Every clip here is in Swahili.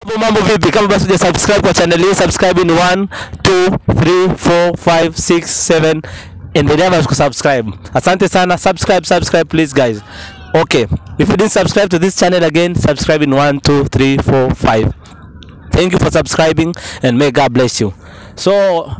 Mambo mambo vipi? Kama basi hujasubscribe kwa channel hii, subscribe in 1 2 3 4 5 6 7 endelea basi kusubscribe. Asante sana. Subscribe, subscribe please guys. Okay. If you didn't subscribe to this channel again, subscribe in 1 2 3 4 5. Thank you for subscribing and may God bless you. So,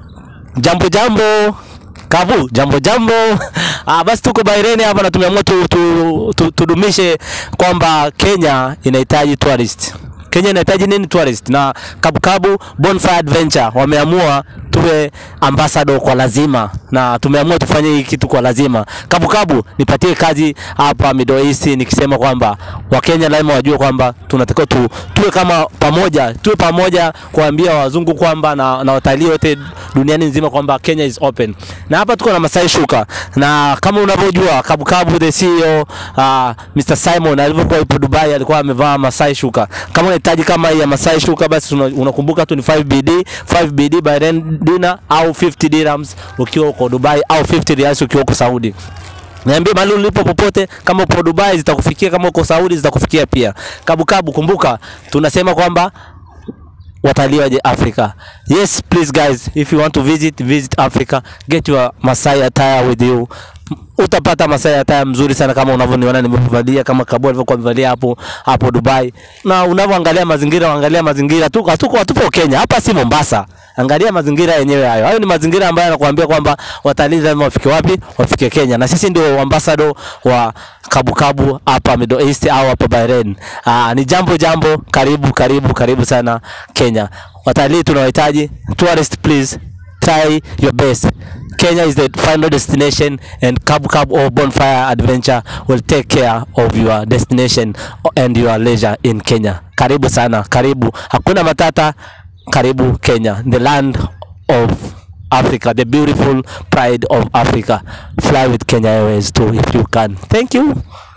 jambo jambo Kabu, jambo jambo. Ah, basi tuko Bahrain hapa na tumeamua tu, tu, tu, tudumishe kwamba Kenya inahitaji tourist. Kenya inahitaji nini tourist? Na Kabu Kabu Bonfire Adventure wameamua tuwe ambassador kwa lazima, na tumeamua tufanye hii kitu kwa lazima. Kabu Kabu, nipatie kazi hapa Middle East, nikisema kwamba Wakenya lazima wajue kwamba tunatakiwa tu, tuwe kama pamoja, tuwe pamoja kuambia wazungu kwamba na, na watalii wote duniani nzima kwamba Kenya is open. Na hapa tuko na Masai Shuka, na kama unavyojua Kabu Kabu the CEO uh, Mr Simon alivyokuwa yupo Dubai alikuwa amevaa Masai Shuka. Kama unahitaji kama hii ya Masai Shuka, basi una- unakumbuka tu ni 5BD 5BD Bahrain dinner au 50 dirhams ukiwa uko Dubai au 50 riyals ukiwa uko Saudi. Niambie mahali ulipo popote, kama uko Dubai zitakufikia, kama uko Saudi zitakufikia pia. Kabu Kabu, kumbuka tunasema kwamba watalii waje Africa. Yes, please guys, if you want to visit, visit Africa, get your Masai attire with you. Utapata Masai attire mzuri sana kama unavyoniona nimevalia kama Kabu alivyokuwa amevalia hapo hapo Dubai. Na unavyoangalia mazingira, angalia mazingira tu, hatuko hatupo Kenya. Hapa si Mombasa. Angalia mazingira yenyewe hayo. Hayo ni mazingira ambayo yanakuambia kwamba watalii lazima wafike wapi? Wafike Kenya. Na sisi ndio ambassador wa Kabu Kabu hapa Middle East au hapa Bahrain. Aa, ni jambo jambo, karibu karibu karibu sana Kenya. Watalii tunawahitaji. Tourist please try your best. Kenya is the final destination and Kabu Kabu or Bonfire Adventure will take care of your destination and your leisure in Kenya. Karibu sana, karibu. Hakuna matata. Karibu Kenya, the land of Africa, the beautiful pride of Africa. Fly with Kenya Airways too if you can. Thank you.